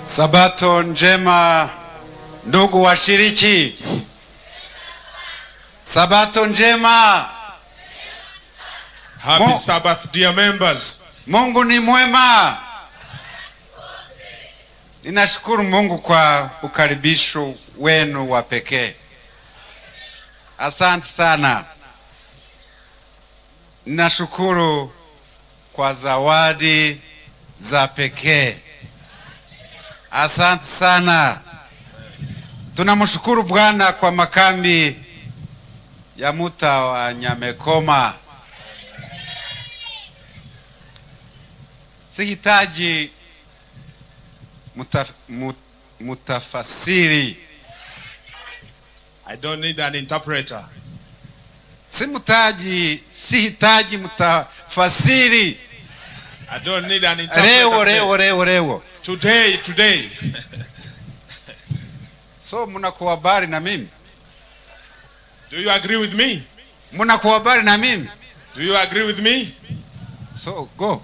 Sabato njema ndugu washiriki. Sabato njema. Happy Mo- Sabbath, dear members. Mungu ni mwema. Ninashukuru Mungu kwa ukaribisho wenu wa pekee. Asante sana. Ninashukuru kwa zawadi za pekee. Asante sana. Tunamshukuru Bwana kwa makambi ya Muta wa Nyamekoma. Sihitaji muta, mut, mutafasiri, I don't need an interpreter. simutaji, sihitaji mutafasiri. I don't need an interpreter. Rewo today. rewo rewo rewo. Today, today. So mnakuwa habari na mimi, Do you agree with me? mnakuwa habari na mimi, Do you agree with me? so go.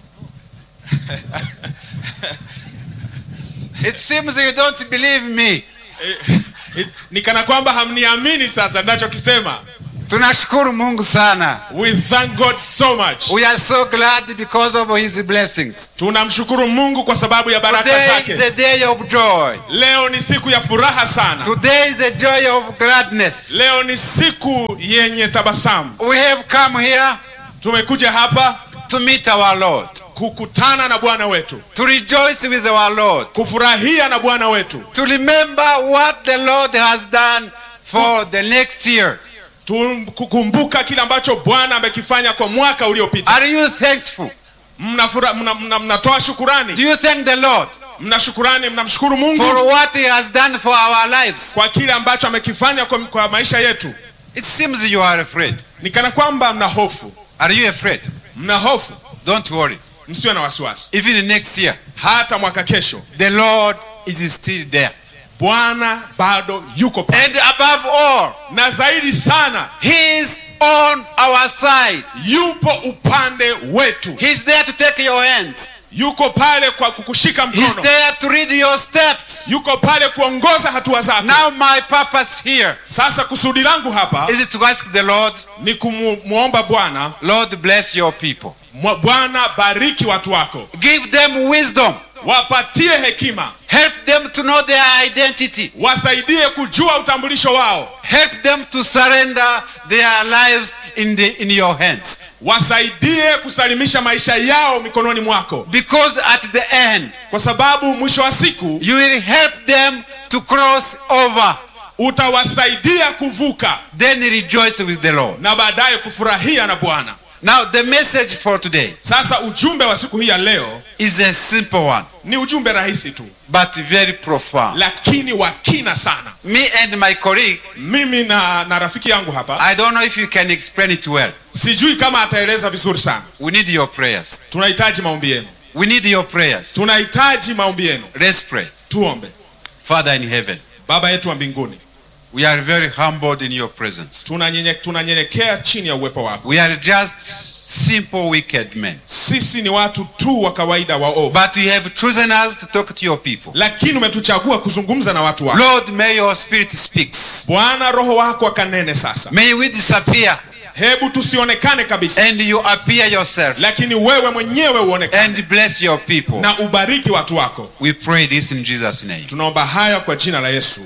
It seems you don't believe me. Eh, eh, Ni kana kwamba hamniamini sasa ninachokisema. Tunashukuru Mungu sana. We thank God so much. We are so glad because of his blessings. Tunamshukuru Mungu kwa sababu ya baraka Today is a zake. day of joy. Leo ni siku ya furaha sana. Today is a joy of gladness. Leo ni siku yenye tabasamu. We have come here Tumekuja hapa to meet our Lord, kukutana na Bwana wetu, to rejoice with our Lord, kufurahia na Bwana wetu, to remember what the Lord has done for the next year. Tu- kukumbuka kile ambacho Bwana amekifanya kwa mwaka uliopita. Are you thankful? Mnafura- mna- mna- Mnatoa shukurani, Do you thank the Lord mna shukurani, mnamshukuru for Mungu what he has done for our lives? kwa kile ambacho amekifanya kwa, kwa maisha yetu. It seems you are afraid. Ni kana kwamba mna hofu, Are you afraid? mna hofu. Don't worry. Msiwe na wasiwasi, Even next year, hata mwaka kesho the Lord is still there. Bwana bado yuko pale, And above all, na zaidi sana he is on our side. yupo upande wetu, He's there to take your hands. yuko pale kwa kukushika He's mkono, there to read your steps. yuko pale kuongoza hatua zako. Now my purpose here Sasa kusudi langu hapa is to ask the Lord, ni kumwomba Bwana, Lord bless your people. mwa- Bwana bariki watu wako, Give them wisdom. wapatie hekima, Help them to know their identity. wasaidie kujua utambulisho wao, Help them to surrender their lives in, the, in your hands. wasaidie kusalimisha maisha yao mikononi mwako, Because at the end, kwa sababu mwisho wa siku you will help them to cross over. utawasaidia kuvuka Then rejoice with the Lord. na baadaye kufurahia na Bwana. Now, the message for today Sasa ujumbe wa siku hii ya leo is a simple one, ni ujumbe rahisi tu, but very profound. lakini wa kina sana. Me and my colleague, Mimi na, na rafiki yangu hapa, I don't know if you can explain it well. sijui kama ataeleza vizuri sana. We need your prayers. Tunahitaji maombi yenu, We need your prayers. tunahitaji maombi yenu. Let's pray. Tuombe. Father in heaven, Baba yetu wa mbinguni, we are very humbled in your presence. tunanyenye- tunanyenyekea chini ya uwepo wako. We are just simple wicked men. Sisi ni watu tu wa kawaida waovu, But you have chosen us to talk to your people. lakini umetuchagua kuzungumza na watu wako. Lord, may your spirit speaks. Bwana, Roho wako akanene sasa. May we disappear Hebu tusionekane kabisa, and you appear yourself lakini wewe mwenyewe uonekane and bless your people. na ubariki watu wako. We pray this in Jesus' name. Tunaomba haya kwa jina la Yesu,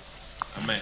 amen.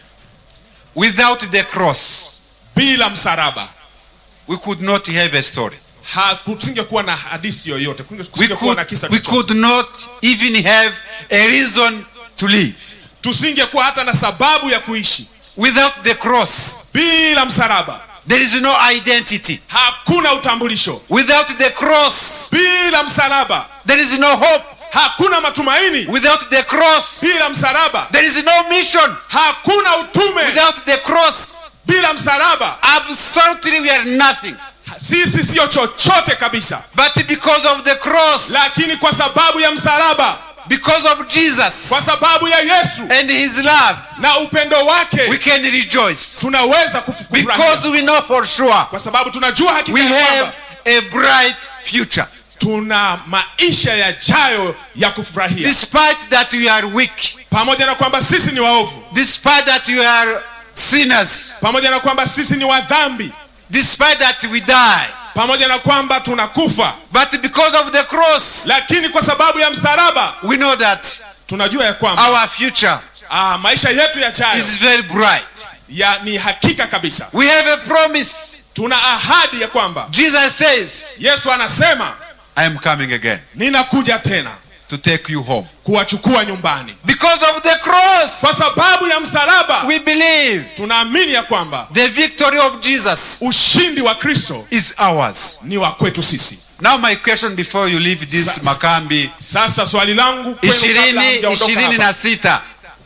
Without the cross, Bila msalaba we could not have a story. hakusingekuwa na hadithi yoyote, We kusingekuwa na could, kisa we chochote. could not even have a reason to live. tusingekuwa hata na sababu ya kuishi. Without the cross, Bila msalaba there is no identity. hakuna utambulisho. Without the cross, Bila msalaba there is no hope. hakuna matumaini. Without the cross, Bila msalaba there is no mission. hakuna utume. Without the cross, Bila msalaba absolutely we are nothing. sisi siyo chochote kabisa, But because of the cross, lakini kwa sababu ya msalaba, because of Jesus kwa sababu ya Yesu and his love, na upendo we wake, can rejoice. tunaweza kufu- kufurahia Because we know for sure kwa sababu tunajua hakika we ya have kwamba a bright future. tuna maisha yajayo ya kufurahia Despite that we are weak, pamoja na kwamba sisi ni waovu despite that we are sinners, pamoja na kwamba sisi ni wadhambi despite that we die. pamoja na kwamba tunakufa But because of the cross, lakini kwa sababu ya msalaba we know that tunajua ya kwamba our future ah, maisha yetu yajayo is very bright. ya ni hakika kabisa We have a promise. tuna ahadi ya kwamba Jesus says, yesu anasema I am coming again ninakuja tena to take you home. kuwachukua nyumbani Because of the cross, kwa sababu ya msalaba we believe tunaamini ya kwamba the victory of Jesus ushindi wa kristo is ours. ni wa kwetu sisi Now my question before you leave this Sasa- Makambi sasa swali langu kwenu kabla ishirini hamjaondoka ishirini hapa, na sita.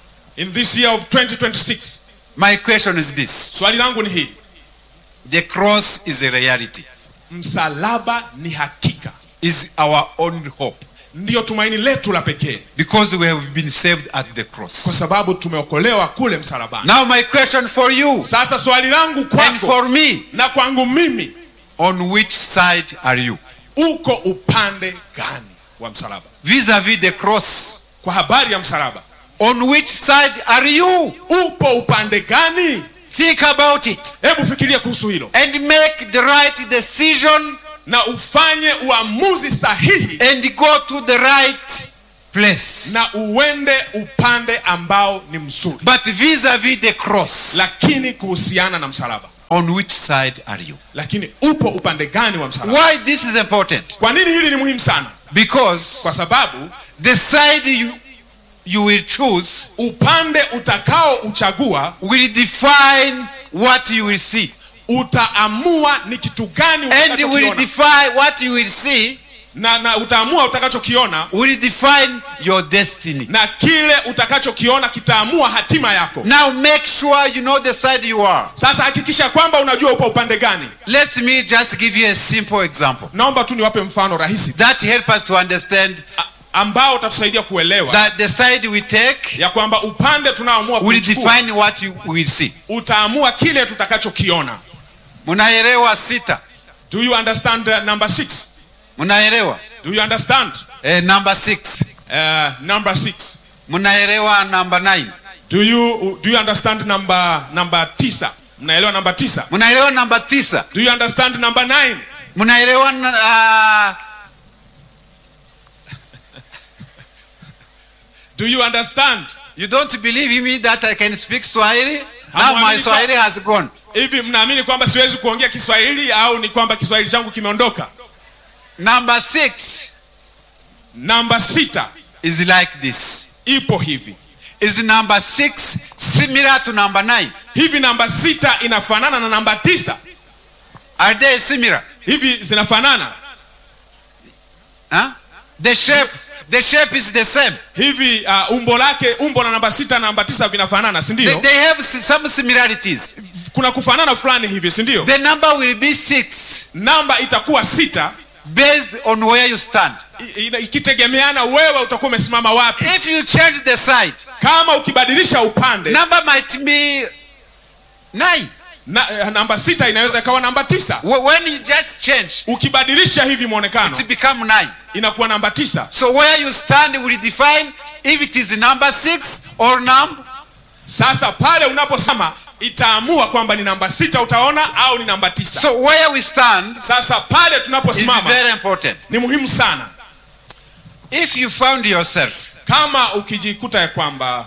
in this year of 2026 My question is this. swali langu ni hili The cross is a reality. msalaba ni hakika Is our own hope. ndiyo tumaini letu la pekee Because we have been saved at the kwa cross. sababu tumeokolewa kule msalabani Now my question for you sasa swali langu and kwako for me, na kwangu mimi on which side are you? uko upande gani wa msalaba Vis-a-vis the cross. kwa habari ya msalaba On which side are you? upo upande gani Think about it hebu fikiria kuhusu hilo and make the right decision na ufanye uamuzi sahihi and go to the right place. na uende upande ambao ni mzuri But vis-a-vis the cross, lakini kuhusiana na msalaba on which side are you? lakini upo upande gani wa msalaba Why this is important? kwa nini hili ni muhimu sana Because kwa sababu the side you, you will choose upande utakao uchagua will define what you will see. utaamua ni kitu gani And will utakachokiona define what you will see na, na utaamua utakachokiona will define your destiny. na kile utakachokiona kitaamua hatima yako Now make sure you know the side you are. sasa hakikisha kwamba unajua upo upande gani Let me just give you a simple example naomba tu niwape mfano rahisi that help us to understand a- ambao utatusaidia kuelewa that the side we take ya kwamba upande tunaoamua will kuchukua define what you will see. utaamua kile tutakachokiona Munaelewa sita? do you understand uh, number six Munaelewa? do you understand Eh, number six. uh, number six Munaelewa number nine. do you, do you understand number number tisa mnaelewa namba tisa Munaelewa number tisa. do you understand number nine Munaelewa uh, do you understand you don't believe me that I can speak Swahili? Now my Hamwamini kwa- Swahili has gone. hivi mnaamini kwamba siwezi kuongea kiswahili au ni kwamba kiswahili changu kimeondoka Number six namba sita is like this. ipo hivi Is number six similar to number nine? hivi namba sita inafanana na namba tisa Are they similar? hivi zinafanana Huh? The shape, the shape is the same. hivi uh, umbo lake umbo la namba sita na namba tisa vinafanana si They, ndio they have s- some similarities. kuna kufanana fulani hivi si ndio The number will be six namba itakuwa sita based on where you stand. i- ina- ikitegemeana wewe utakuwa umesimama wapi If you change the side, kama ukibadilisha upande number might be nine. na, eh, namba sita inaweza ikawa namba tisa Wh- When you just change, ukibadilisha hivi mwonekano it become nine. inakuwa namba tisa So where you stand will define if it is number six or number. sasa pale unaposema itaamua kwamba ni namba sita utaona au ni namba tisa So where we stand sasa pale is tunaposimama very important. ni muhimu sana If you found yourself kama ukijikuta ya kwamba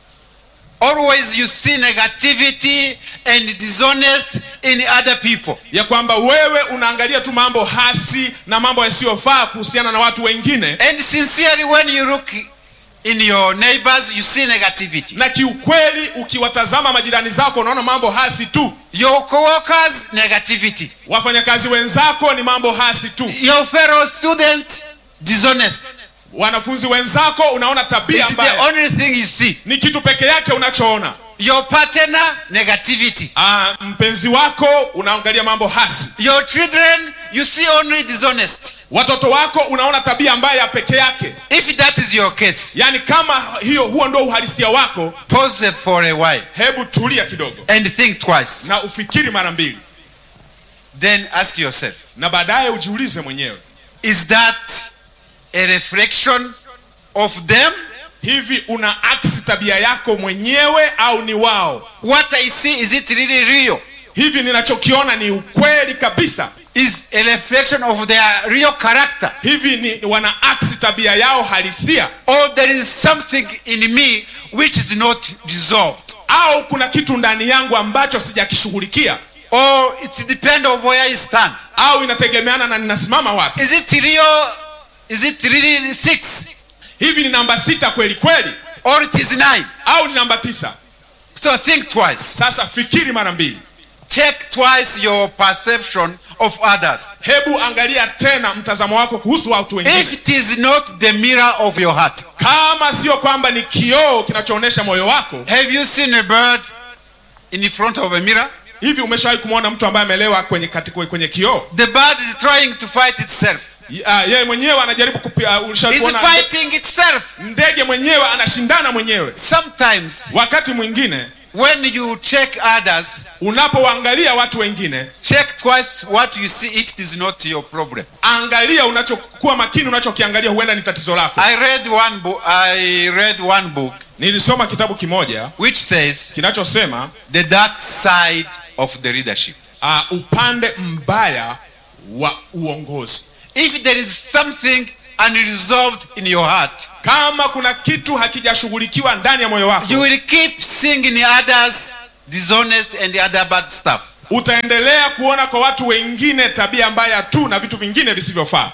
always you see negativity and dishonest in other people, ya kwamba wewe unaangalia tu mambo hasi na mambo yasiyofaa kuhusiana na watu wengine and sincerely when you look in your neighbors you see negativity. na kiukweli ukiwatazama majirani zako unaona mambo hasi tu Your co-workers negativity. wafanyakazi wenzako ni mambo hasi tu Your fellow student dishonest. wanafunzi wenzako unaona tabia It's the mbaya only thing you see. ni kitu peke yake unachoona Your partner negativity. Ah, mpenzi wako unaangalia mambo hasi Your children you see only dishonest. watoto wako unaona tabia mbaya peke yake If that is your case, yaani kama hiyo huo ndio uhalisia wako pause for a while hebu tulia kidogo and think twice. na ufikiri mara mbili Then ask yourself, na baadaye ujiulize mwenyewe Is that a reflection of them? hivi una aksi tabia yako mwenyewe au ni wao What I see, is it really real? hivi ninachokiona ni ukweli kabisa Is a reflection of their real character? hivi ni wana aksi tabia yao halisia Or there is something in me which is not dissolved? au kuna kitu ndani yangu ambacho sijakishughulikia Or it depends on where I stand? au inategemeana na ninasimama wapi Is it real? Is it really six? hivi ni namba sita kweli kweli Or it is nine? au ni namba tisa So think twice. sasa fikiri mara mbili Check twice your perception of others. hebu angalia tena mtazamo wako kuhusu watu wengine If it is not the mirror of your heart, kama sio kwamba ni kioo kinachoonyesha moyo wako have you seen a bird in front of a mirror? hivi umeshawahi kumwona mtu ambaye amelewa kwenye, kati- kwenye kioo The bird is trying to fight itself. Ah, yeye mwenyewe anajaribu kupi- ah, ulishawahi It's kuona fighting itself. ndege mwenyewe anashindana mwenyewe Sometimes wakati mwingine when you check others, unapoangalia watu wengine check twice what you see if it is not your problem. angalia unachokuwa makini unachokiangalia huenda ni tatizo lako I read one book. I read one book nilisoma kitabu kimoja which says kinachosema the dark side of the leadership. uh, upande mbaya wa uongozi If there is something unresolved in your heart, kama kuna kitu hakijashughulikiwa ndani ya moyo wako you will keep seeing in others dishonest and other bad stuff. utaendelea kuona kwa watu wengine tabia mbaya tu na vitu vingine visivyofaa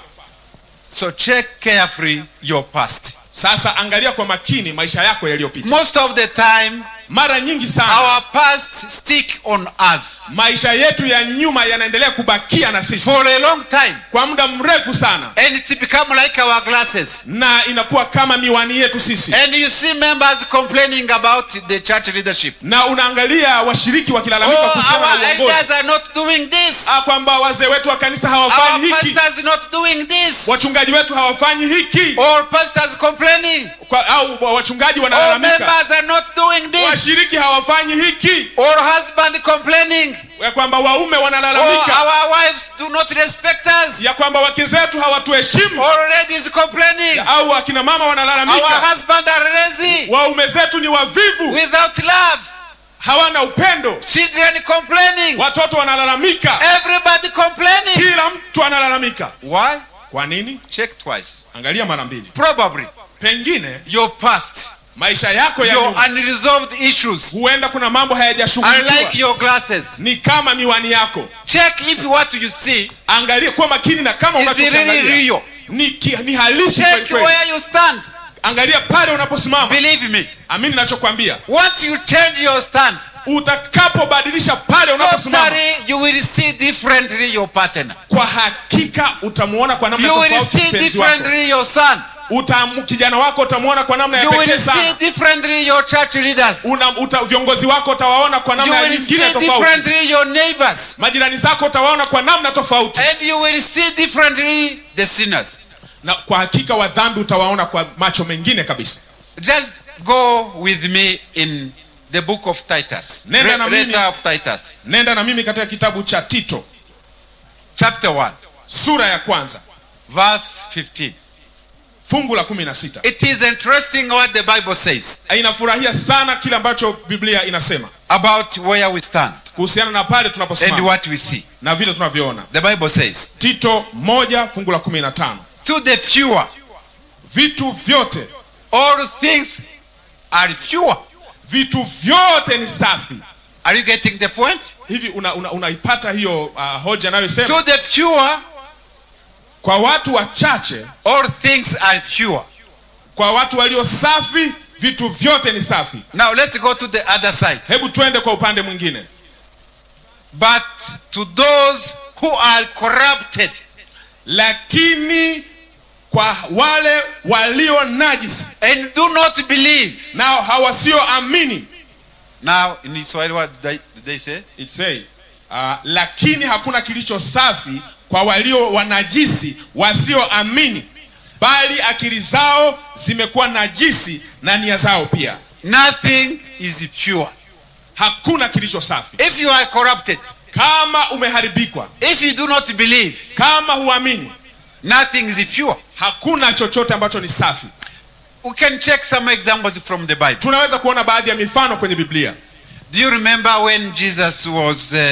So check carefully your past. sasa angalia kwa makini maisha yako yaliyopita Most of the time, mara nyingi sana our past stick on us maisha yetu ya nyuma yanaendelea kubakia na sisi for a long time, kwa muda mrefu sana and it's become like our glasses. na inakuwa kama miwani yetu sisi And you see members complaining about the church leadership. na unaangalia washiriki wakilalamika Oh, kuhusiana our na uongozi elders are not doing this. Ah, kwamba wazee wetu wa kanisa Our hawafanyi hiki pastors not doing this. wachungaji wetu hawafanyi hiki Or pastors complaining. Kwa, au wachungaji Or wanalalamika members are not doing this. washiriki hawafanyi hiki Or husband complaining. ya kwamba waume Or wanalalamika our wives do not respect us. ya kwamba wake zetu hawatuheshimu Or ladies complaining. au akina mama Our wanalalamika husband are lazy. waume zetu ni wavivu Without love. hawana upendo Children complaining. watoto wanalalamika Everybody complaining. kila mtu analalamika Why? kwa nini Check twice. angalia mara mbili Probably pengine your past, maisha yako ya your nyuma unresolved issues huenda kuna mambo are hayajashughulikiwa like your glasses. ni kama miwani yako Check if what you see angalia kuwa makini na kama is really unachokiangalia real. ni, ki- ni halisi kweli Check kweli where you stand. angalia pale unaposimama Believe me. amini nachokwambia Once you change your stand, utakapobadilisha pale unaposimama totally you will see differently your partner. kwa hakika utamuona kwa namna You will tofauti see mpenzi wako differently your son. Utam, kijana wako utamuona kwa namna ya You pekee will see sana differently your church leaders. Una, uta, viongozi wako utawaona kwa You namna will nyingine see tofauti differently your neighbors. majirani zako utawaona kwa namna tofauti And you will see differently the sinners. na kwa hakika wa dhambi utawaona kwa macho mengine kabisa Just go with me in the book of Titus. Nenda na Re- mimi. Letter of Titus, nenda na mimi katika kitabu cha tito chapter 1, sura ya kwanza verse 15. fungu la kumi na sita It is interesting what the Bible says inafurahia sana kile ambacho biblia inasema about where we stand kuhusiana na pale and tunaposimama what we see. na vile tunavyoona The Bible says, tito moja fungu la kumi na tano To the pure, vitu vyote all things are pure. vitu vyote ni safi Are you getting the point? hivi unaipata una, unaipata hiyo uh, hoja anayosema To the pure, kwa watu wachache all things are pure. kwa watu walio safi vitu vyote ni safi Now let's go to the other side. hebu twende kwa upande mwingine But to those who are corrupted, lakini kwa wale walio najisi and do not believe. nao hawasioamini Now, in Swahili, what did they, did they say? It say, uh, lakini hakuna kilicho safi kwa walio wanajisi wasioamini bali akili zao zimekuwa najisi na nia zao pia Nothing is pure. hakuna kilicho safi If you are corrupted, kama umeharibikwa if you do not believe, kama huamini Nothing is pure. hakuna chochote ambacho ni safi We can check some examples from the Bible. tunaweza kuona baadhi ya mifano kwenye biblia Do you remember when Jesus was uh,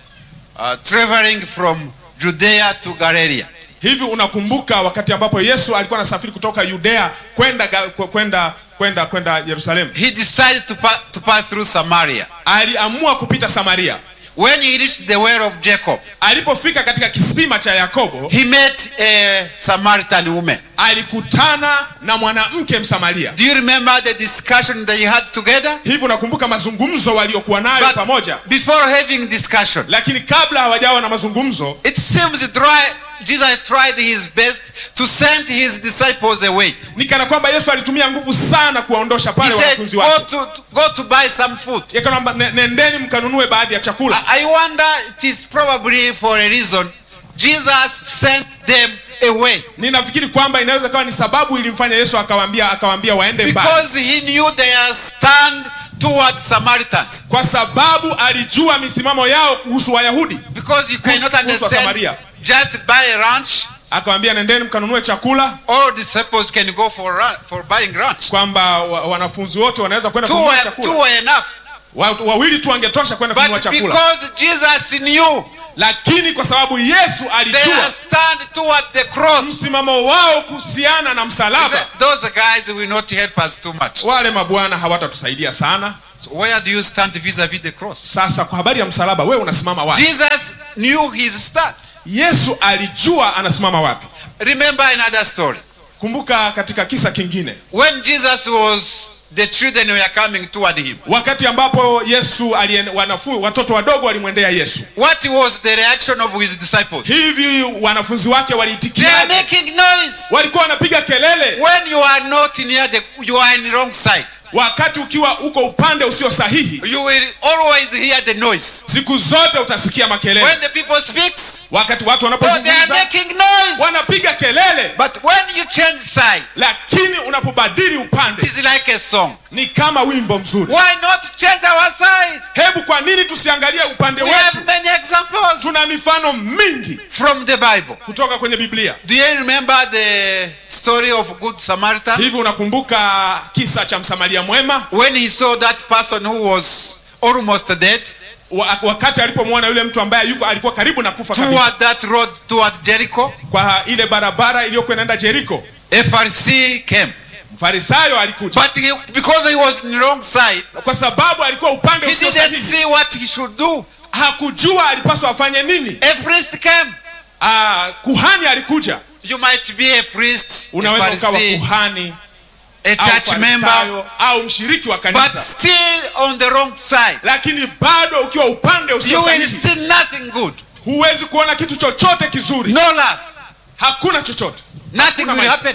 uh, traveling from Judea to Galilee? hivi unakumbuka wakati ambapo yesu alikuwa anasafiri kutoka yudea kwenda Ga- kwenda kwenda kwenda yerusalemu He decided to, pa- to pass through Samaria. aliamua kupita samaria When he reached the well of Jacob, alipofika katika kisima cha yakobo he met a Samaritan woman. alikutana na mwanamke msamaria Do you remember the discussion they had together? hivi unakumbuka mazungumzo waliokuwa nayo But pamoja before having discussion, lakini kabla hawajawa na mazungumzo it seems dry, Jesus tried his best to send his disciples away. ni kana kwamba yesu alitumia nguvu sana kuwaondosha He pale said, wanafunzi go wake to, go to buy some food. yakanamba nendeni mkanunue baadhi ya chakula I I wonder it is probably for a reason Jesus sent them away ninafikiri kwamba inaweza kawa ni sababu ilimfanya yesu akawaambia akawaambia waende mbali because he knew their stand toward Samaritans. kwa sababu alijua misimamo yao kuhusu wayahudi Because you cannot Kuhusu- kuhusu understand Samaria. just buy a ranch, akawaambia nendeni mkanunue chakula all disciples can go for run, for buying ranch. kwamba wa, wanafunzi wote wanaweza kwenda Two kununua were, chakula two were enough. Watu wawili tu wangetosha kwenda kununua But chakula because Jesus knew lakini kwa sababu yesu their alijua stand toward the cross, msimamo wao kuhusiana na he msalaba said, those guys will not help us too much. wale mabwana hawatatusaidia sana So where do you stand vis-a-vis the cross? sasa kwa habari ya msalaba wewe unasimama wapi Jesus knew his stand. yesu alijua anasimama wapi Remember another story. kumbuka katika kisa kingine When Jesus was, the children were coming toward him. wakati ambapo yesu alien, wanafu, watoto wadogo walimwendea yesu What was the reaction of his disciples? hivi wanafunzi wake They are waliitikia making noise. walikuwa wanapiga kelele When you are not near the, you are in the wrong side. wakati ukiwa uko upande usio sahihi You will always hear the noise. siku zote utasikia makelele When the people speaks, wakati watu oh, they are wanapozungumza making noise. wanapiga kelele But when you change side, lakini unapobadili it upande is like a song. ni kama wimbo mzuri Why not change our side? hebu kwa nini tusiangalie upande We wetu have many examples tuna mifano mingi from the Bible. kutoka kwenye biblia Do you remember the story of Good Samaritan? hivi unakumbuka kisa cha msamaria mwema When he saw that person who was almost dead Wa- wakati alipomwona yule mtu ambaye yuko alikuwa karibu na kufa kabisa toward that road toward Jericho, kwa ile barabara iliyokuwa inaenda jeriko a Pharisee came. mfarisayo alikuja But he, because he was in the wrong side, kwa sababu alikuwa upande he usio didn't sahihi see what he should do. hakujua alipaswa afanye nini A priest came. Aa, kuhani alikuja You might be a priest, a unaweza ukawa Pharisee, kuhani a au church member, farisayo au mshiriki wa but kanisa still on the wrong side. lakini bado ukiwa upande You usio will sahihi see nothing good. huwezi kuona kitu chochote kizuri No love. hakuna chochote Nothing Hakuna will maisha. happen.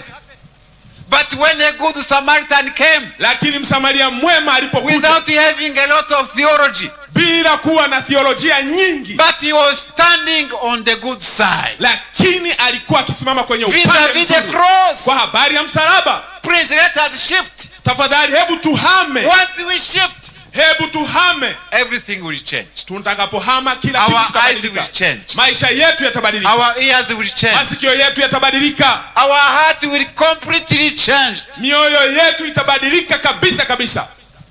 But when a good Samaritan came, lakini msamaria mwema alipokuja without having a lot of theology, bila kuwa na theolojia nyingi but he was standing on the good side. lakini alikuwa akisimama kwenye upande Vis-a-vis the mzuri cross. kwa habari ya msalaba Please let us shift. tafadhali hebu tuhame Once we shift, hebu tuhame everything will change. tutakapohama kila kitu Our eyes kitabadilika. will change. maisha yetu yatabadilika Our ears will change. masikio yetu yatabadilika Our heart will completely change. mioyo yetu itabadilika kabisa kabisa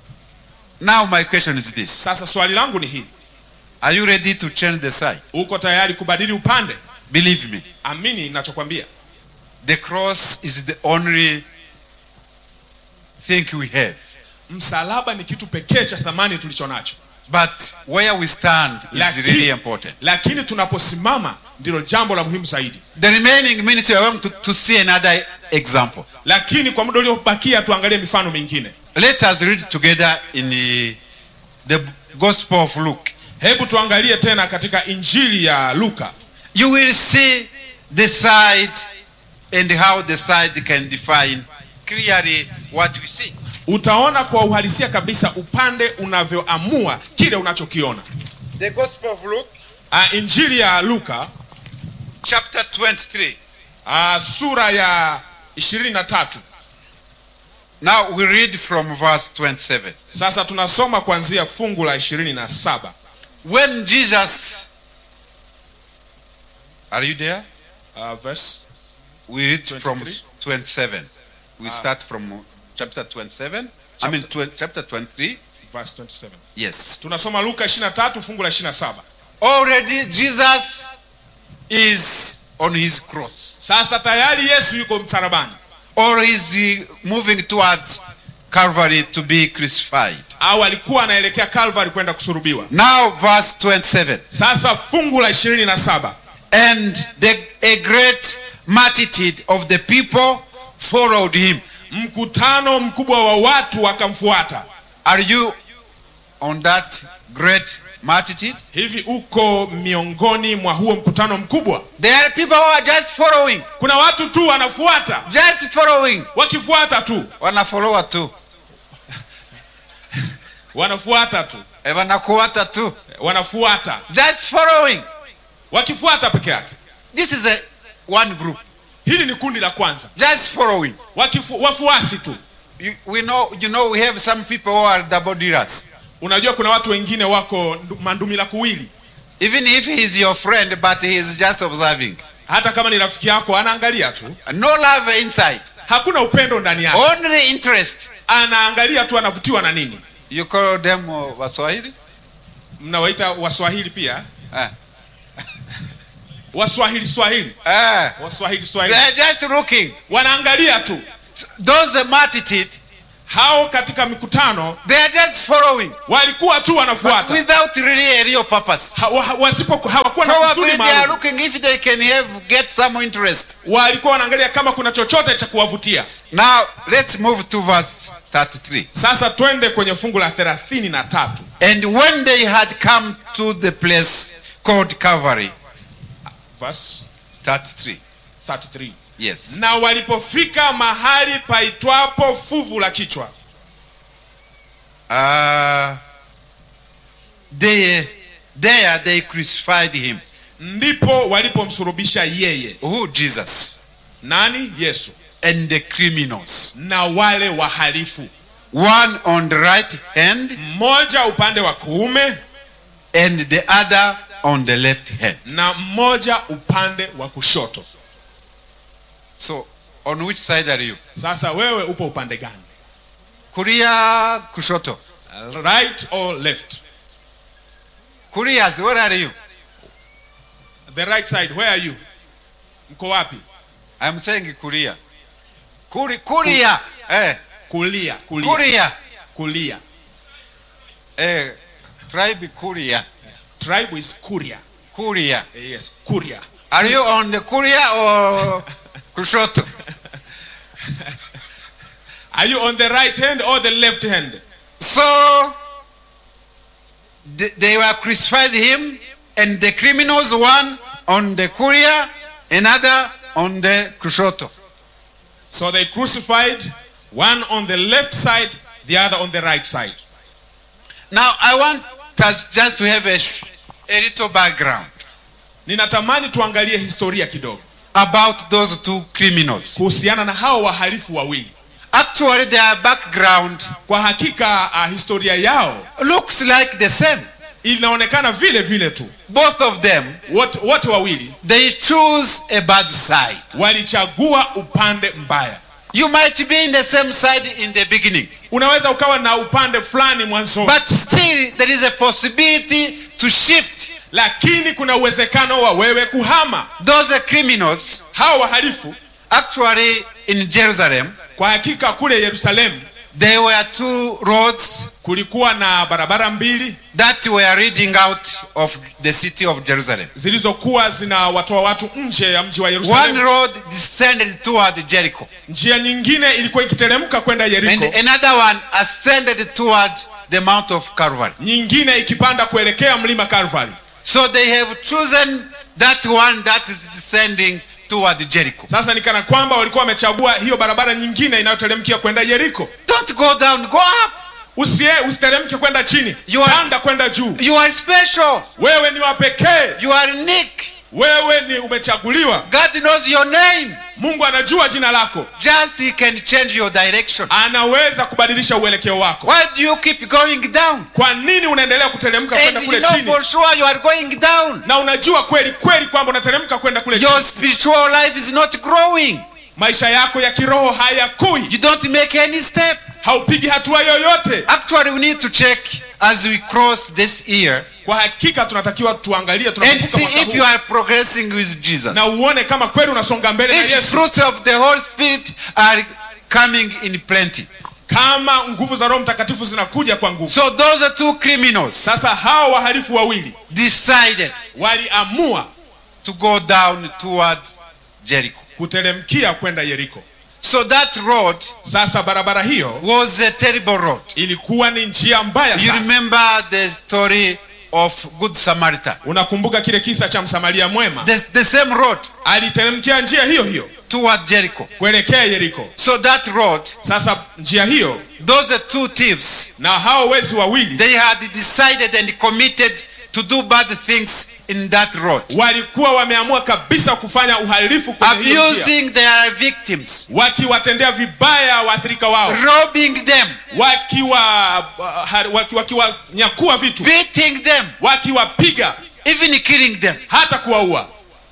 Now my question is this. sasa swali langu ni hili Are you ready to change the side? uko tayari kubadili upande Believe me. amini ninachokwambia The cross is the only thing we have. msalaba ni kitu pekee cha thamani tulicho nacho But where we stand is Lakini- really important. lakini tunaposimama ndilo jambo la muhimu zaidi The remaining minutes we are going to, to see another example. lakini kwa muda uliobakia tuangalie mifano mingine Let us read together in the, the Gospel of Luke. hebu tuangalie tena katika injili ya luka You will see the side and how the side can define clearly what we see. utaona kwa uhalisia kabisa upande unavyoamua kile unachokiona The Gospel of Luke, uh, injili ya luka chapter 23. uh, sura ya 23 Now we read from verse 27. sasa tunasoma kuanzia fungu la 27 When Jesus, are you there? uh, verse We read from 23? 27. We Ah. start from chapter 27. I mean, tw- chapter 23. verse 27 Yes. tunasoma luka 23 fungu la 27 Already Jesus is on his cross, sasa tayari yesu yuko msalabani or is he moving towards Calvary to be crucified? au alikuwa anaelekea calvary kwenda kusurubiwa Now, verse 27. sasa fungu la 27 And the, a great multitude of the people followed him. mkutano mkubwa wa watu wakamfuata Are you on that great multitude? hivi uko miongoni mwa huo mkutano mkubwa There are people who are just following, kuna watu tu wanafuata just following. wakifuata tu Wanafollowa tu, wanafuata tu Eh, wanakuata tu, wanafuata just following. wakifuata peke yake This is a one group, hili ni kundi la kwanza just following. Wakifu, wafuasi tu You, we know, you know, we have some people who are double dealers. unajua kuna watu wengine wako ndu- mandumila kuwili Even if he is your friend, but he is just observing. hata kama ni rafiki yako anaangalia tu No love inside, hakuna upendo ndani yake only interest. anaangalia tu anavutiwa na nini You call them uh, Waswahili? mnawaita waswahili pia Ah. waswahili swahili Ah, waswahili they swahili are just looking. wanaangalia tu Those the multitude, hao katika mikutano they are just following, walikuwa tu but wanafuata without really a real purpose. Ha- wa- wasipo hawakuwa na Probably kusudi they are maalum looking if they can have get some interest. walikuwa wanaangalia kama kuna chochote cha kuwavutia Now let's move to verse 33. sasa twende kwenye fungu la thelathini na tatu And when they had come to the place called Calvary, Verse 33. 33 Yes. na walipofika mahali paitwapo fuvu la kichwa Uh, they, there they crucified him. ndipo walipomsurubisha yeye Who? Jesus. nani yesu And the criminals. na wale wahalifu One on the right hand mmoja upande wa kuume and the other on the left hand. na mmoja upande wa kushoto So, on which side are you? sasa wewe upo upande gani Kuria, kushoto. right or left Kurias, where are you? the right side where are you mko wapi I'm saying Kuria. Kuri, Kuria. Eh, kulia kulia Kuria. kulia Eh, tribe Kuria. tribe is kuria Kuria. yes kuria Are you on the Kuria or Kushoto? are you on the right hand or the left hand So th- they were crucified him, and the criminals one on the Kuria, another on the Kushoto. So they crucified one on the left side, the other on the right side. Now I want us just to have a, sh- a little background Ninatamani tuangalie historia kidogo about those two criminals. kuhusiana na hao wahalifu wawili. Actually, their background Kwa hakika uh, historia yao looks like the same. inaonekana vile vile tu. Both of them, Wote, wote wawili they choose a bad side. walichagua upande mbaya. You might be in the same side in the beginning, Unaweza ukawa na upande fulani mwanzoni, but still there is a possibility to shift. lakini kuna uwezekano wa wewe kuhama. Those criminals, Hao wahalifu actually in Jerusalem, kwa hakika kule Yerusalemu there were two roads kulikuwa na barabara mbili that were leading out of the city of Jerusalem. zilizokuwa zinawatoa watu nje ya mji wa One Yerusalemu. road descended toward Jericho, Njia nyingine ilikuwa ikiteremka kwenda and Yeriko, another one ascended toward the Mount of Calvary. nyingine ikipanda kuelekea mlima Calvary. So they have chosen that one that is descending toward Jericho. Sasa ni kana kwamba walikuwa wamechagua hiyo barabara nyingine inayoteremkia kwenda Yeriko. Don't go down, go up. Usie, usiteremke kwenda chini, You are- panda kwenda juu. You are special. Wewe ni wa pekee, You are unique. wewe ni umechaguliwa God knows your name. mungu anajua jina lako Just He can change your direction. anaweza kubadilisha uelekeo wako Why do you keep going down? kwa nini unaendelea kuteremka kwenda And you kule know chini for sure you are going down. na unajua kweli kweli kwamba unateremka kwenda kule Your chini spiritual life is not growing. maisha yako ya kiroho hayakui You don't make any step. haupigi hatua yoyote Actually, we need to check as we cross this year kwa hakika tunatakiwa tuangalie and tunapovuka see mwaka if huu you are progressing with Jesus. na uone kama kweli unasonga mbele na If yesu fruits of the Holy Spirit are coming in plenty. kama nguvu za roho mtakatifu zinakuja kwa nguvu So those are two criminals sasa hao wahalifu wawili decided waliamua to go down toward Jericho. kuteremkia kwenda yeriko So that road sasa barabara hiyo was a terrible road. ilikuwa ni njia mbaya You sana remember the story of Good Samaritan. unakumbuka kile kisa cha msamaria mwema The, the same road aliteremkia njia hiyo hiyo toward Jericho. kuelekea yeriko So that road, sasa njia hiyo those are two thieves. na hao wezi wawili They had decided and committed to do bad things in that road, walikuwa wameamua kabisa kufanya uhalifu kwenye hiyo njia abusing their victims, wakiwatendea vibaya waathirika wao robbing them, wakiwa ha- waki- wakiwanyakua vitu beating them, wakiwapiga even killing them. hata kuwaua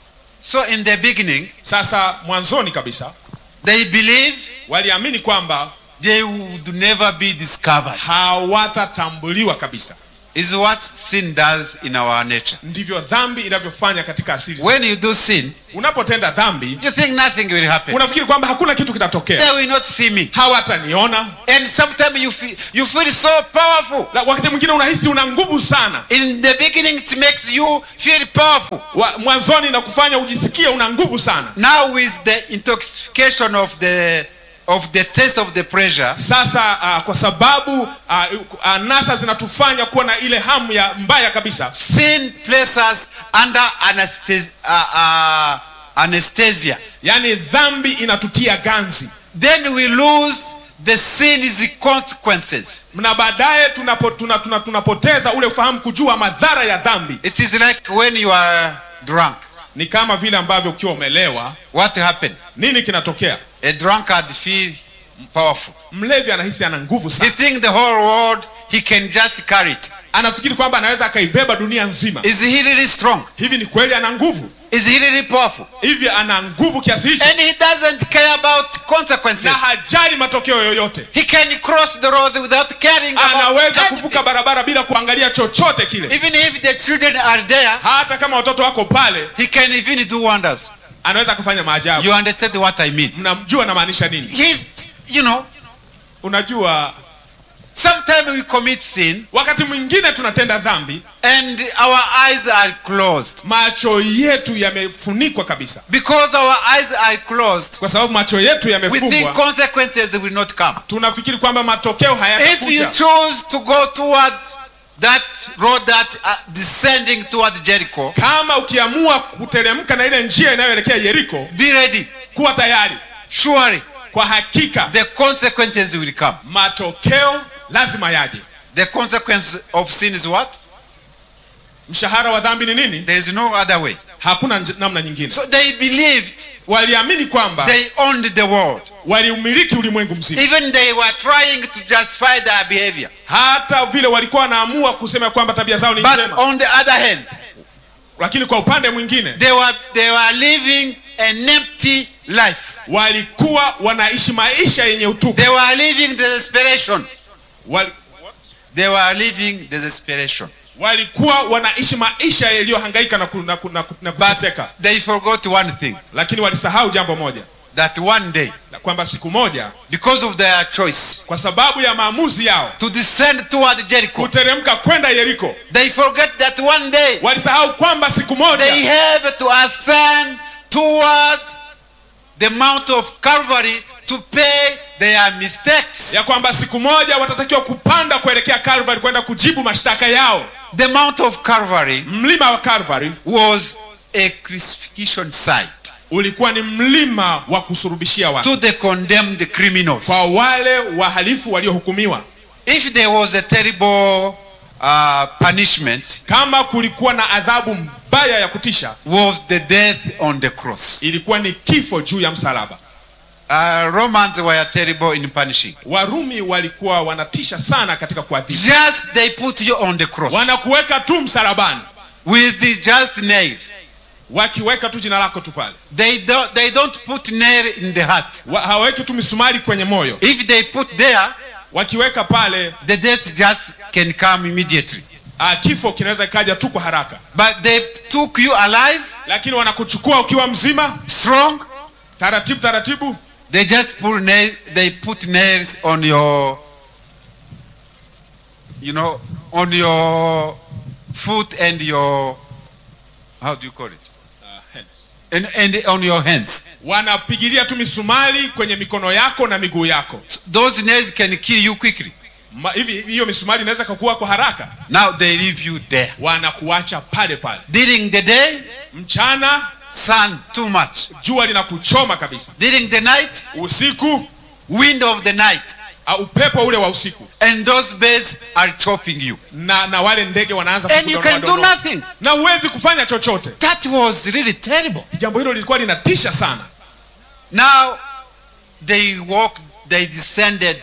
So in the beginning, sasa mwanzoni kabisa they believed waliamini kwamba they would never be discovered. hawatatambuliwa kabisa Is what sin does in our nature. ndivyo dhambi inavyofanya katika asili When you do sin, unapotenda dhambi you think nothing will happen. unafikiri kwamba hakuna kitu kitatokea They will not see me. hawataniona And sometimes you feel, you feel so powerful. La- wakati mwingine unahisi una nguvu sana In the beginning, it makes you feel powerful. Wa, mwanzoni na kufanya ujisikie una nguvu sana Now, with the intoxication of the of the taste of the pleasure, sasa uh, kwa sababu uh, anasa zinatufanya kuwa na ile hamu ya mbaya kabisa sin places us under anesthesia. Uh, uh, anesthesia. yaani dhambi inatutia ganzi Then we lose the sin's consequences. na baadaye tunapo, tuna, tuna, tunapoteza ule ufahamu kujua madhara ya dhambi It is like when you are drunk. ni kama vile ambavyo ukiwa umelewa What happened? nini kinatokea A drunkard feel powerful. mlevi anahisi ana nguvu He sana think the whole world he can just carry it. anafikiri kwamba anaweza akaibeba dunia nzima Is he really strong? hivi ni kweli ana nguvu Is he really powerful? hivi ana nguvu kiasi hicho And he doesn't care about consequences. na hajali matokeo yoyote He can cross the road without caring about anaweza anything. kuvuka barabara bila kuangalia chochote kile Even if the children are there, hata kama watoto wako pale he can even do wonders. anaweza kufanya maajabu You understand what I mean? mnamjua namaanisha nini He's, you know, unajua sometimes we commit sin wakati mwingine tunatenda dhambi and our eyes are closed. macho yetu yamefunikwa kabisa Because our eyes are closed, kwa sababu macho yetu we think yamefungwa consequences will not come. tunafikiri kwamba matokeo If you hayatakuja choose to go toward that road that uh, descending toward Jericho, kama ukiamua kuteremka na ile njia inayoelekea yeriko be ready. kuwa tayari Surely kwa hakika the consequences will come. matokeo lazima yaje The consequence of sin is what? mshahara wa dhambi ni nini There is no other way. hakuna nj- namna nyingine So they believed waliamini kwamba they owned the world. waliumiliki ulimwengu mzima Even they were trying to justify their behavior. hata vile walikuwa wanaamua kusema kwamba tabia zao ni But njema on the other hand, lakini kwa upande mwingine they were they were living an empty life. walikuwa wanaishi maisha yenye utupu They were living desperation. Wal, They were living desperation. walikuwa wanaishi maisha yaliyohangaika na, ku, na, ku, na, ku, na But kuteseka they forgot one thing lakini walisahau jambo moja that one day, na kwamba siku moja because of their choice kwa sababu ya maamuzi yao to descend toward Jericho, kuteremka kwenda yeriko they forget that one day walisahau kwamba siku they moja have to ascend toward the mount of Calvary to pay their mistakes. ya kwamba siku moja watatakiwa kupanda kuelekea Calvary kwenda kujibu mashtaka yao The mount of Calvary mlima wa Calvary was a crucifixion site ulikuwa ni mlima wa kusurubishia watu to the condemned criminals. kwa wale wahalifu waliohukumiwa If there was a terrible uh, punishment, kama kulikuwa na adhabu mbaya ya kutisha was the death on the cross. ilikuwa ni kifo juu ya msalaba Uh, Romans were terrible in punishing. warumi walikuwa wanatisha sana katika kuadhibu Just they put you on the cross wanakuweka tu msalabani with the just nail. wakiweka tu jina lako tu pale They don't, they don't put nail in the heart. Wa- hawaweki tu misumari kwenye moyo If they put there, wakiweka pale the death just can come immediately. uh, kifo kinaweza ikaja tu kwa haraka But they took you alive, lakini wanakuchukua ukiwa mzima strong. taratibu taratibu They just put nail, they put nails on your, you know, on your foot and your, how do you call it? And, and on your hands. wanapigilia tu misumari kwenye mikono yako na miguu yako So those nails can kill you quickly. Ma, hivi hiyo misumari inaweza kakua kwa haraka Now they leave you there. wanakuacha pale pale During the day, mchana sun too much. jua linakuchoma kabisa During the night, usiku wind of the night. uh, upepo ule wa usiku And those birds are chopping you. na na wale ndege wanaanza And you kukudonoa can do donoa. nothing. na huwezi kufanya chochote That was really terrible. jambo hilo lilikuwa linatisha sana Now they walked, they descended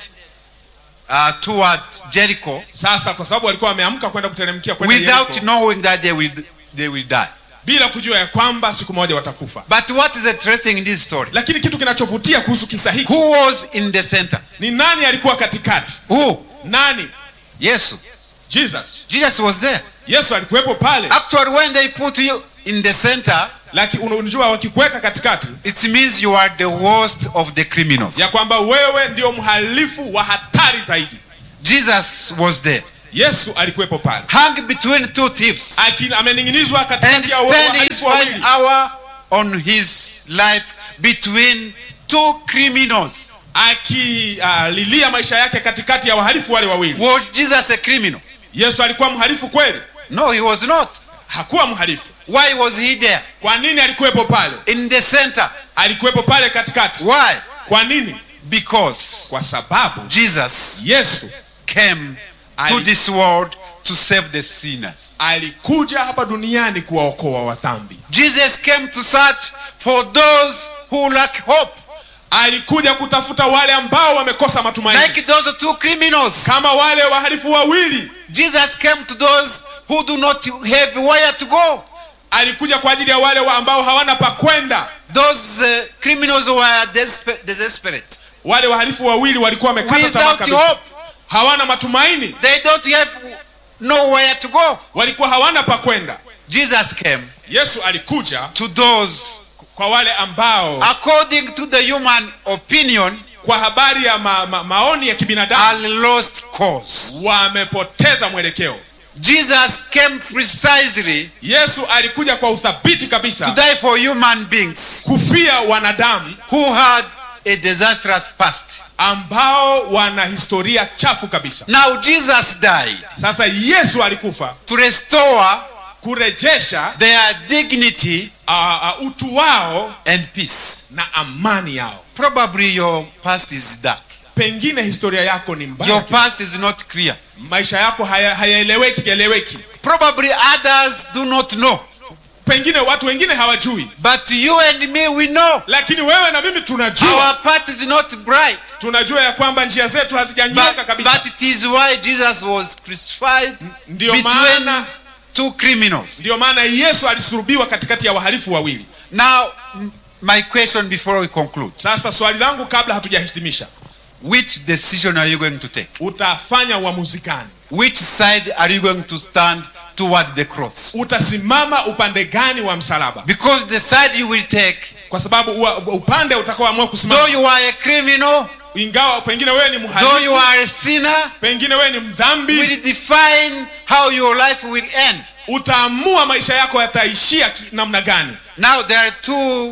uh, toward Jericho sasa kwa sababu walikuwa wameamka kwenda kuteremkia kwenda without Yeriko, knowing that they will, they will die. bila kujua ya kwamba siku moja watakufa But what is interesting in this story? lakini kitu kinachovutia kuhusu kisa hiki Who was in the center? ni nani alikuwa katikati Who? nani Yes. jesus Jesus was there. yesu alikuwepo pale Actually, when they put you in the center, lakini unajua wakikuweka katikati it means you are the worst of the criminals. ya kwamba wewe ndio mhalifu wa hatari zaidi Jesus was there, yesu alikuwepo pale hung between two thieves, Aki- amening'inizwa and katikati ya spent his wahalifu one wawili hour on his life between two criminals. akililia maisha yake katikati ya wahalifu wale wawili Was Jesus a criminal? yesu alikuwa mhalifu kweli No, he was not. hakuwa mhalifu Why was he there? kwa nini alikuwepo pale In the center. alikuwepo pale katikati Why? kwa nini Because kwa sababu Jesus yesu came to Ali- this world to save the sinners. alikuja hapa duniani kuwaokoa wadhambi Jesus came to search for those who lack hope, alikuja kutafuta wale ambao wamekosa matumaini like those two criminals. kama wale wahalifu wawili Jesus came to those who do not have where to go. alikuja kwa ajili ya wale wa ambao hawana pa kwenda Those uh, criminals were despe- desperate, wale wahalifu wawili walikuwa wamekata tamaa without kabisa hope. hawana matumaini They don't have nowhere to go. walikuwa hawana pa kwenda Jesus came yesu alikuja to those, kwa wale ambao according to the human opinion, kwa habari ya ma, ma, maoni ya kibinadamu are lost cause. wamepoteza mwelekeo Jesus came precisely yesu alikuja kwa uthabiti to kabisa die for human beings kufia wanadamu who had a disastrous past. ambao wana historia chafu kabisa Now Jesus died sasa yesu alikufa to restore kurejesha their dignity uh, uh, utu wao and peace. na amani yao Probably your past is dark. pengine historia yako ni mbaya Your past is not clear. maisha yako haya- hayaeleweki eleweki Probably others do not know. pengine watu wengine hawajui But you and me, we know. lakini wewe na mimi tunajua Our path is not bright. tunajua ya kwamba njia zetu hazijanyoka But, kabisa but it is why Jesus was crucified Ndiyo between maana two criminals. ndiyo maana yesu alisulubiwa katikati ya wahalifu wawili Now, m- my question before we conclude sasa swali langu kabla hatujahitimisha which decision are you going to take? utafanya uamuzi gani Which side are you going to stand toward the cross? utasimama upande gani wa msalaba Because the side you will take, kwa sababu ua- upande utakaoamua though kusimama you are a criminal, ingawa pengine wewe ni though you mhalifu are a sinner, pengine wewe ni mdhambi will define how your life will end. utaamua maisha yako yataishia ki- namna gani Now, there are two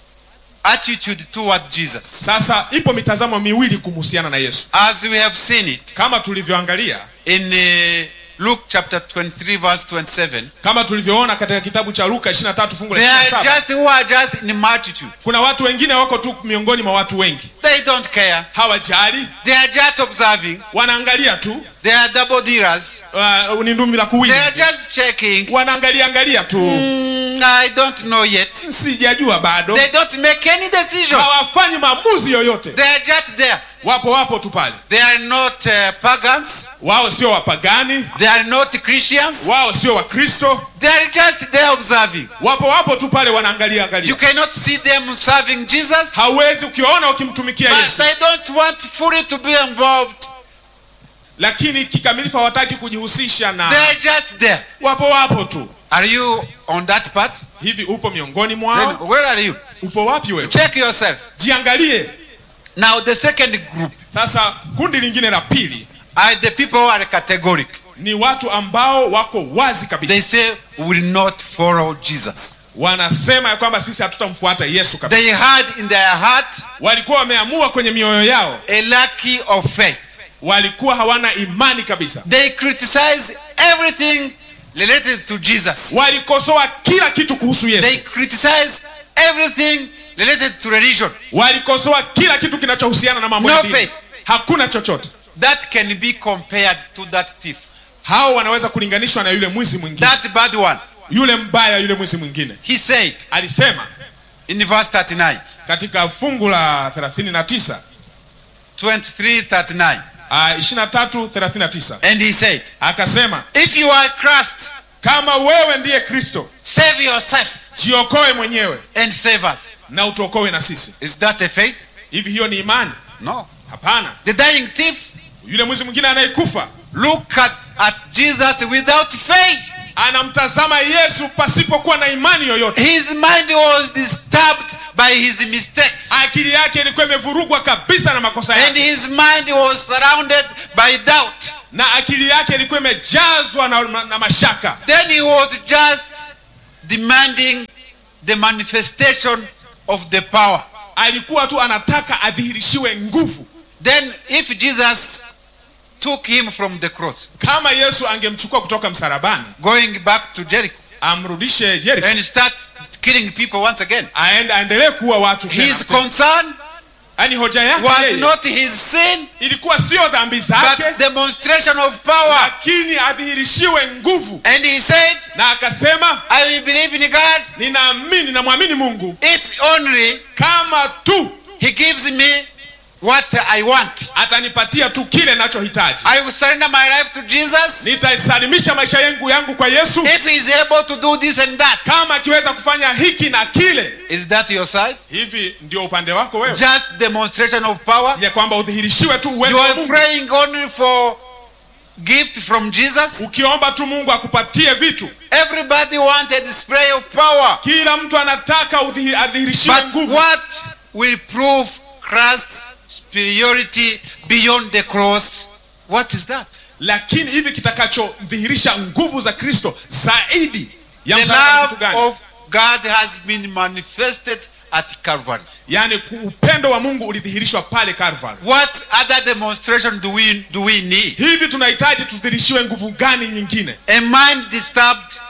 attitude toward Jesus. sasa ipo mitazamo miwili kumhusiana na yesu As we have seen it kama tulivyoangalia in uh, Luke chapter 23, verse 27, kama tulivyoona katika kitabu cha luka 23 fungu la there are 27 just who are just in multitude. kuna watu wengine wako tu miongoni mwa watu wengi They don't care. hawajali They are just observing. wanaangalia tu They are double dealers. uh, ni ndumi la They kuwili are just checking. wanaangalia angalia tu Mm, I don't know yet. sijajua bado They don't make any decision. hawafanyi maamuzi yoyote They are just there. wapo wapo tu pale They are not uh, pagans. wao sio wapagani They are not Christians. wao sio wakristo They are just there observing. wapo wapo tu pale wanaangalia You angalia cannot see them serving Jesus. hauwezi ukiwaona wakimtumikia But yesu they don't want fully to be involved. lakini kikamilifu hawataki kujihusisha They na are just there. wapo wapo tu Are you on that part? hivi upo miongoni Then mwao where are you? upo wapi wewe Check yourself. jiangalie Now the second group sasa kundi lingine la pili are the people who are categoric. ni watu ambao wako wazi kabisa They say we will not follow Jesus. wanasema ya kwamba sisi hatutamfuata yesu kabisa They had in their heart walikuwa wameamua kwenye mioyo yao a lack of faith. walikuwa hawana imani kabisa They criticize everything related to Jesus. walikosoa kila kitu kuhusu They yesu criticize everything related to religion. walikosoa kila kitu kinachohusiana na mambo No ya dini faith. hakuna chochote That can be compared to that thief. hao wanaweza kulinganishwa na yule mwizi mwingine That bad one. yule mbaya yule mwizi mwingine He said alisema in verse 39, katika fungu la 39 23, 39. uh, 23 39 And he said, akasema If you are Christ, kama wewe ndiye kristo save yourself jiokoe mwenyewe and save us. na utuokoe na sisi Is that a faith? hivi hiyo ni imani No. hapana The dying thief yule mwizi mwingine anayekufa look at, at Jesus without faith. anamtazama yesu pasipokuwa na imani yoyote His mind was disturbed by his mistakes. akili yake ilikuwa imevurugwa kabisa na makosa And yake his mind was surrounded by doubt. na akili yake ilikuwa imejazwa na, na, na mashaka Then he was just demanding the manifestation of the power. alikuwa tu anataka adhihirishiwe nguvu Then, if Jesus took him from the cross, kama yesu angemchukua kutoka msalabani going back to Jericho, amrudishe Jericho and start killing people once again, aende aendelee kuwa watu tena. his concern yaani hoja yake was yeye not his sin, ilikuwa sio dhambi zake but demonstration of power. lakini adhihirishiwe nguvu And he said, na akasema I will believe in God ninaamini namwamini mungu if only kama tu he gives me what I want. atanipatia tu kile nachohitaji I will surrender my life to Jesus nitaisalimisha maisha yangu yangu kwa yesu if he is able to do this and that. kama akiweza kufanya hiki na kile Is that your side? hivi ndio upande wako wewe Just demonstration of power. ya kwamba udhihirishiwe tu uwezo You wa are mungu praying only for gift from Jesus. ukiomba tu mungu akupatie vitu Everybody want a display of power. kila mtu anataka udhihi- adhihirishiwe But nguvu what will prove Christ's superiority beyond the cross? What is that? lakini hivi kitakachodhihirisha nguvu za kristo zaidi ya The msalaba ni kitu love gani of God has been manifested at Calvary. yaani ku- upendo wa mungu ulidhihirishwa pale Calvary. What other demonstration do we do we need? hivi tunahitaji tudhihirishiwe nguvu gani nyingine A mind disturbed,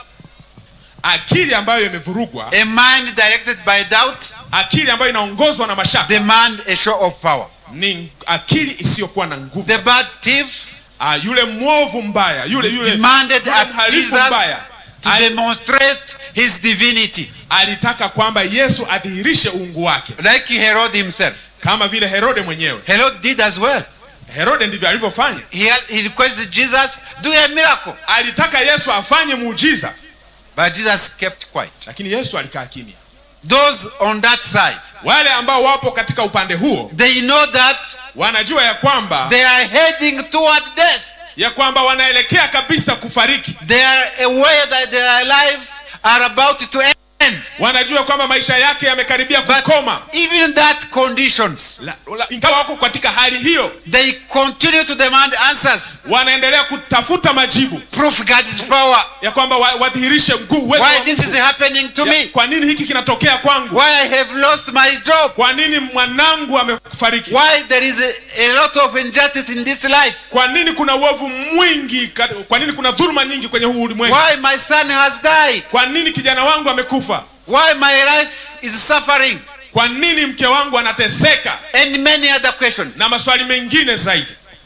akili ambayo imevurugwa a mind directed by doubt, akili ambayo inaongozwa na mashaka demand a show of power. ni akili isiyokuwa na nguvu The bad thief ah, yule mwovu mbaya yule yule, demanded yule at mhalifu Jesus mbaya to ali- demonstrate his divinity, alitaka kwamba yesu adhihirishe uungu wake like Herod himself. kama vile herode mwenyewe Herod did as well. herode ndivyo alivyofanya He, he requested Jesus do a miracle, alitaka yesu afanye muujiza but Jesus kept quiet. lakini yesu alikaa kimya Those on that side, wale ambao wapo katika upande huo they know that wanajua ya kwamba they are heading toward death. ya kwamba wanaelekea kabisa kufariki They are aware that their lives are about to end. wanajua kwamba maisha yake yamekaribia But kukoma even that conditions, La- la- ingawa wako katika hali hiyo they continue to demand answers. wanaendelea kutafuta majibu Prove God's power. ya kwamba wa- wadhihirishe mguu uwezo Why wa this Mungu. is happening to Ya, me? kwa nini hiki kinatokea kwangu Why I have lost my job? kwa nini mwanangu amefariki Why there is a, a lot of injustice in this life? kwa nini kuna uovu mwingi kat- kwa nini kuna dhuluma nyingi kwenye huu ulimwengu Why my son has died? kwa nini kijana wangu amekufa Why my life is suffering? kwa nini mke wangu anateseka And many other questions. na maswali mengine zaidi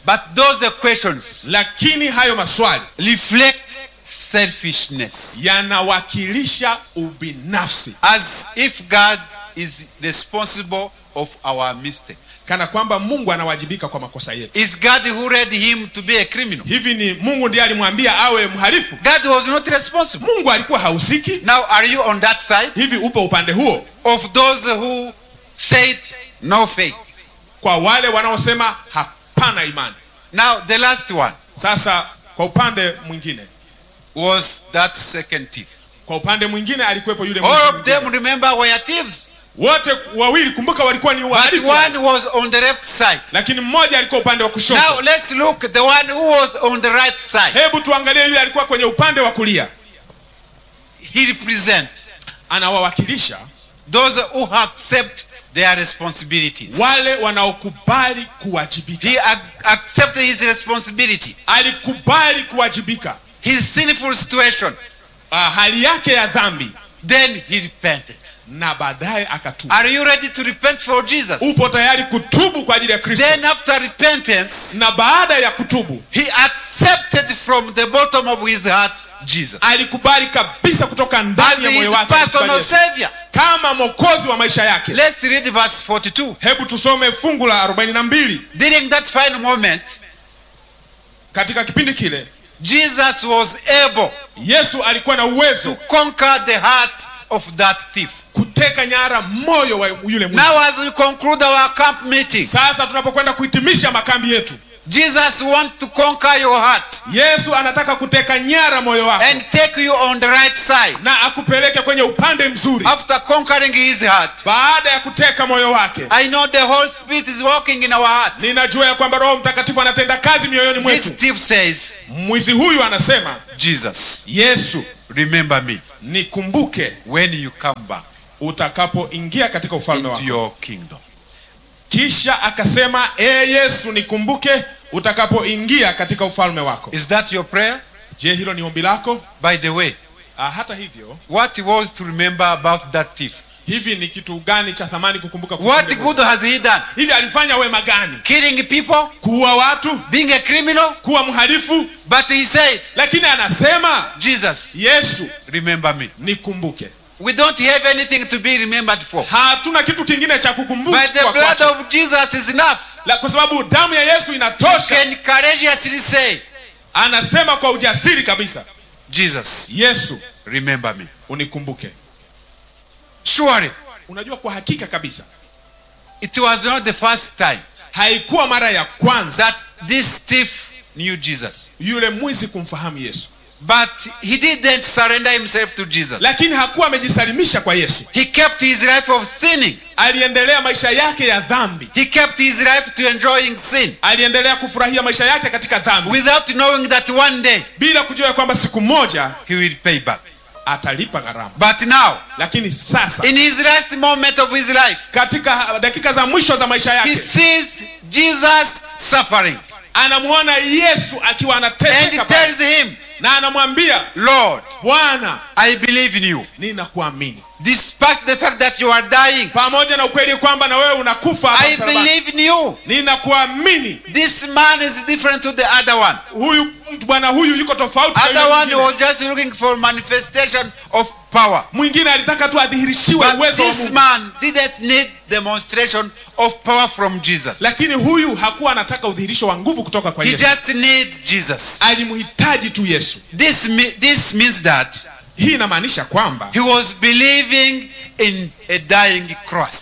But those questions lakini hayo maswali reflect selfishness. yanawakilisha ubinafsi As if God is responsible of our mistakes. kana kwamba mungu anawajibika kwa makosa yetu Is God who led him to be a criminal? hivi ni mungu ndiye alimwambia awe mhalifu God was not responsible. mungu alikuwa hahusiki Now, are you on that side hivi upo upande huo of those who said no faith? kwa wale wanaosema hapana imani Now, the last one sasa kwa upande mwingine was that second thief. kwa upande mwingine alikuwepo yule mwizi All of mwingine. them, remember, were thieves. wote wawili kumbuka walikuwa ni But wahalifu one was on the left side. lakini mmoja alikuwa upande wa Now, kushoto let's look the one who was on the right side. hebu tuangalie yule alikuwa kwenye upande wa kulia He represent anawawakilisha those who accept their responsibilities. wale wanaokubali kuwajibika He ac- accepted his responsibility, alikubali kuwajibika his sinful situation. uh, hali yake ya dhambi Then he repented. na baadaye akatubu Are you ready to repent for Jesus? upo tayari kutubu kwa ajili ya kristo Then after repentance, na baada ya kutubu he accepted from the bottom of his heart Jesus alikubali kabisa kutoka as ndani ya moyo his wake personal Yesu savior. kama mwokozi wa maisha yake Let's read verse 42. hebu tusome fungu la 42 During that final moment, katika kipindi kile Jesus was able yesu alikuwa na to uwezo conquer the heart of that thief. kuteka nyara moyo wa yule mwizi Now, as we conclude our camp meeting, sasa tunapokwenda kuhitimisha makambi yetu Jesus wants to conquer your heart yesu anataka kuteka nyara moyo wako and take you on the right side. na akupeleke kwenye upande mzuri After conquering his heart, baada ya kuteka moyo wake I know the Holy Spirit is working in our heart. ninajua ya kwamba roho mtakatifu anatenda kazi mioyoni This mwetu thief says, mwizi huyu anasema Jesus, yesu remember me nikumbuke when you come back utakapoingia katika ufalme into wako your kingdom. kisha akasema e yesu nikumbuke utakapoingia katika ufalme wako Is that your prayer? je hilo ni ombi lako By the way, ah, hata hivyo what was to remember about that thief? hivi ni kitu gani cha thamani kukumbuka kuhusu What yule good has he done? mwizi? hivi alifanya wema gani Killing people, kuua watu being a criminal, kuwa mhalifu but he said, lakini anasema Jesus, yesu remember me. nikumbuke We don't have anything to be remembered for. hatuna kitu kingine cha But the kukumbukwa blood kwacho. of Jesus is enough. La- kwa sababu damu ya yesu You inatosha can courageously say, anasema kwa ujasiri kabisa Jesus, yesu remember me. unikumbuke Surely, unajua kwa hakika kabisa it was not the first time haikuwa mara ya kwanza that this thief knew Jesus. yule mwizi kumfahamu yesu But he didn't surrender himself to Jesus. lakini hakuwa amejisalimisha kwa yesu He kept his life of sinning. aliendelea maisha yake ya dhambi He kept his life to enjoying sin aliendelea kufurahia maisha yake katika dhambi without knowing that one day bila kujua ya kwamba siku moja he will pay back. atalipa gharama But now, lakini sasa in his last moment of his life, katika dakika za mwisho za maisha he yake sees Jesus suffering anamwona yesu akiwa and anateseka pale. tells him, na anamwambia Lord, bwana I believe in you. ninakuamini Despite the fact that you are dying, pamoja na ukweli kwamba na wewe unakufa hapa I msalabani. believe in you. ninakuamini This man is different to the other one. huyu mtu bwana huyu yuko tofauti na Other yule one mwingine. was just looking for manifestation of power. mwingine alitaka tu adhihirishiwe But uwezo wa this Mungu man didn't need demonstration of power from Jesus. lakini huyu hakuwa anataka udhihirisho wa nguvu kutoka kwa He yesu just needs Jesus. alimhitaji tu yesu This, me- this means that hii inamaanisha kwamba he was believing in a dying Christ.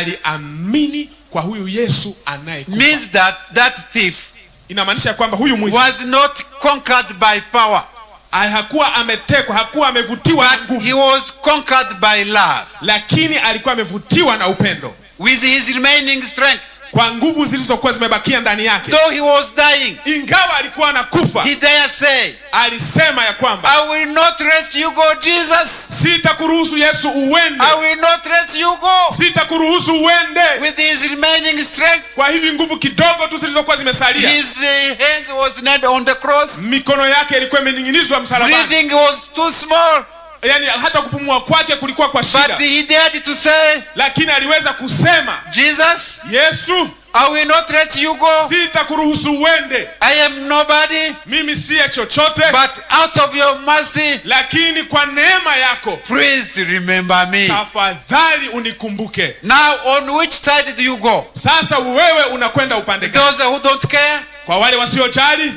aliamini kwa huyu yesu anayekufa Means that that thief inamaanisha kwamba huyu mwizi was not conquered by power, ah, hakuwa ametekwa hakuwa amevutiwa na but nguvu he was conquered by love. lakini alikuwa amevutiwa na upendo With his remaining strength, kwa nguvu zilizokuwa zimebakia ndani yake though he was dying, ingawa alikuwa anakufa he dare say, alisema ya kwamba I will not let you go, Jesus. sitakuruhusu yesu uende I will not let you go. sitakuruhusu uende With his remaining strength, kwa hivi nguvu kidogo tu zilizokuwa zimesalia his uh, hands was nailed on the cross. mikono yake ilikuwa imening'inizwa msalabani Breathing was too small, yaani hata kupumua kwake kulikuwa kwa but shida he dared to say, lakini aliweza kusema Jesus, yesu I will not let you go. sitakuruhusu uende I am nobody, mimi siye chochote but out of your mercy, lakini kwa neema yako please remember me. tafadhali unikumbuke Now, on which side do you go? sasa wewe unakwenda upande gani Those who don't care? kwa wale wasiojali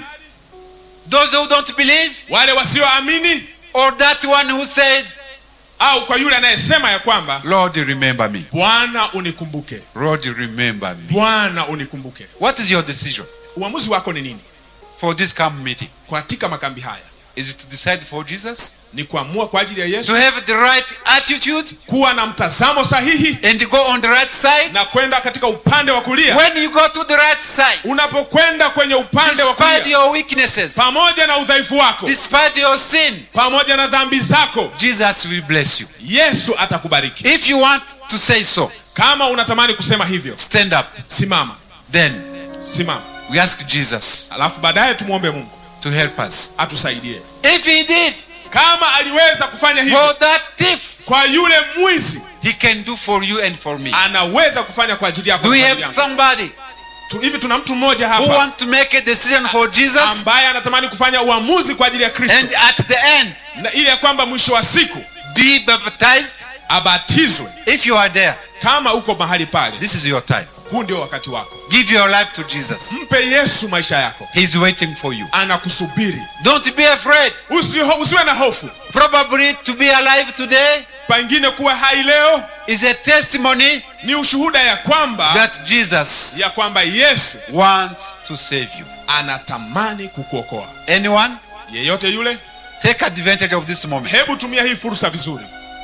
Those who don't believe? wale wasioamini Or that one who said, au kwa yule anayesema ya kwamba Lord, remember me. bwana unikumbuke Lord, remember me. bwana unikumbuke What is your decision uamuzi wako ni nini for this camp meeting? katika makambi haya Is it to decide for Jesus? ni kuamua kwa ajili ya To yesu have the right attitude kuwa na mtazamo sahihi and go on the right side? na kwenda katika upande wa kulia When you go to the right side, unapokwenda kwenye upande wa despite kulia your weaknesses, pamoja na udhaifu wako despite your sin, pamoja na dhambi zako Jesus will bless you. yesu atakubariki If you want to say so, kama unatamani kusema hivyo stand up. simama Then simama we ask Jesus alafu baadaye tumwombe mungu to help us. atusaidie If he did kama aliweza kufanya hivyo for that thief, kwa yule mwizi he can do for you and for me. anaweza kufanya kwa ajili yako Do we na have kwa ajili yangu. somebody Tu- hivi tuna mtu mmoja who hapa want to make a decision for Jesus? ambaye anatamani kufanya uamuzi kwa ajili ya kristo And at the end, na ili ya kwamba mwisho wa siku be baptized? abatizwe If you are there, kama uko mahali pale this is your time. huu ndio wakati wako Give your life to Jesus. mpe yesu maisha yako He's waiting for you. anakusubiri Don't be afraid. Usiho, usiwe na hofu Probably to be alive today pengine kuwa hai leo is a testimony ni ushuhuda ya kwamba that Jesus ya kwamba yesu wants to save you. anatamani kukuokoa Anyone? yeyote yule Take advantage of this moment. hebu tumia hii fursa vizuri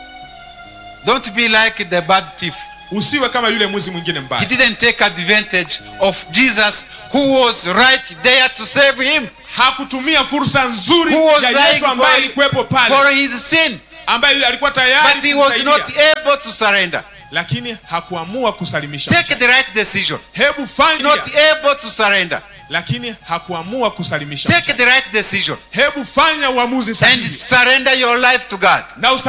Don't be like the bad thief. usiwe kama yule mwizi mwingine He mbaya didn't take advantage of Jesus who was right there to save him, hakutumia fursa nzuri who was ya dying yesu ambaye for, alikuwepo for pale his sin, ambaye alikuwa tayari but he was not kumsaidia, able to surrender. lakini hakuamua kusalimisha Take the right decision. hebu fanya Not able to surrender. lakini hakuamua kusalimisha Take the right decision hebu fanya uamuzi and sahihi surrender your life to God. na usa